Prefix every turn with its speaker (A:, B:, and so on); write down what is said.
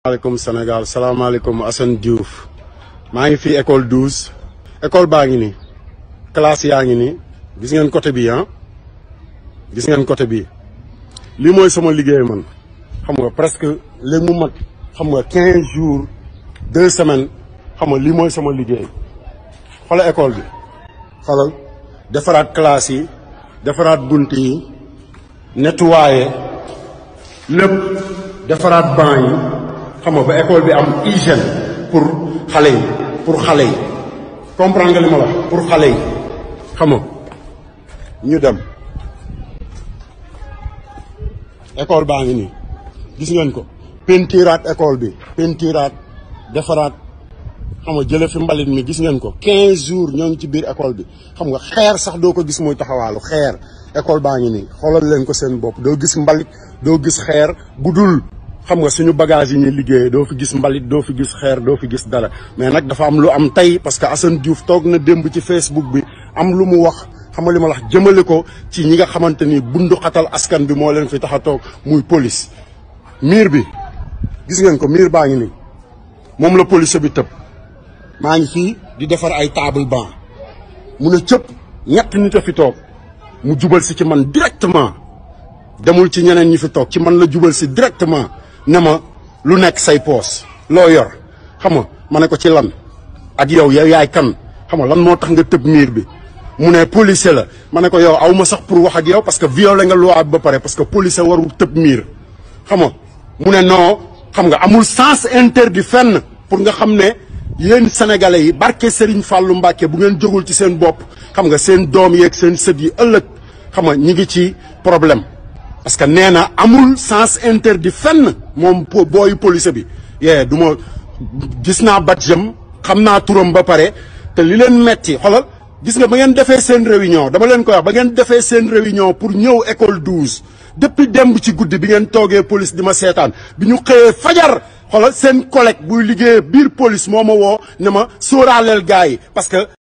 A: maaleykum Sénégal salaamaaleykum Assane Diouf maa ngi fii école 12 école baa ngi nii classe yaa ngi nii gis ngeen côté bi ah gis ngeen côté bi lii mooy sama liggéey man xam nga presque léegi mu mat xam nga 15 jours deux semaines xam nga lii mooy sama liggéey xoolal école bi xoolal defaraat classe yi defaraat bunt yi nettoyer lépp defaraat banc yi xam nga ba école bi am hygiène pour xale yi pour xale yi comprendre nga li ma la pour xale yi xam nga ñu dem école baa ngi nii gis ngeen ko pentiraat école bi pentiraat defaraat xam nga jële fi mbalit mi gis ngeen ko 15 jours ñoo ngi ci biir école bi xam nga xeer sax doo ko gis muy taxawaalu xeer école baa ngi nii xoolal leen ko seen bopp doo gis mbalit doo gis xeer bu dul xam nga suñu bagage yi ñuy liggéeyee doo fi gis mbalit doo fi gis xeer doo fi gis dara mais nag dafa am lu am tey parce que Assane Diouf toog na démb ci Facebook bi am lu mu wax xam nga li ma la wax jëmale ko ci ñi nga xamante ni bundu xatal askan bi moo leen fi tax a toog muy police. miir bi gis ngeen ko miir baa ngi nii moom la police bi tëb maa ngi fii di defar ay table banc mu ne cëpp ñett nit a fi toog mu jubal si ci man directement demul ci ñeneen ñi fi toog ci man la jubal si directement. ne ma lu nekk say poos loo yor xam nga ma ne ko ci lan ak yow yow yaay kan xam nga lan moo tax nga tëb miir bi mu ne policier la ma ne ko yow aw ma sax pour wax ak yow parce que violé nga loi ba pare parce que policier warul tëb miir xam nga mu ne non xam nga amul sens interdit fenn pour nga xam ne yéen sénégalais yi barke Serigne Fallou Mbacke bu ngeen jógul ci seen bopp xam nga seen doom yeeg seen sët yi ëllëg xam nga ñi ngi ci problème parce que nee na amul sens interdit fenn moom booyu police bi yee du ma gis naa badjam xam naa turam ba pare te li leen metti xoolal gis nga ba ngeen defee seen réunion dama leen koy wax ba ngeen defee seen réunion pour ñëw école 12 depuis démb ci guddi bi ngeen toogee police di ma seetaan bi ñu xëyee fajar xoolal seen collègue buy liggéeyee biir police moo ma woo ne ma sóoraaleel gars yi parce que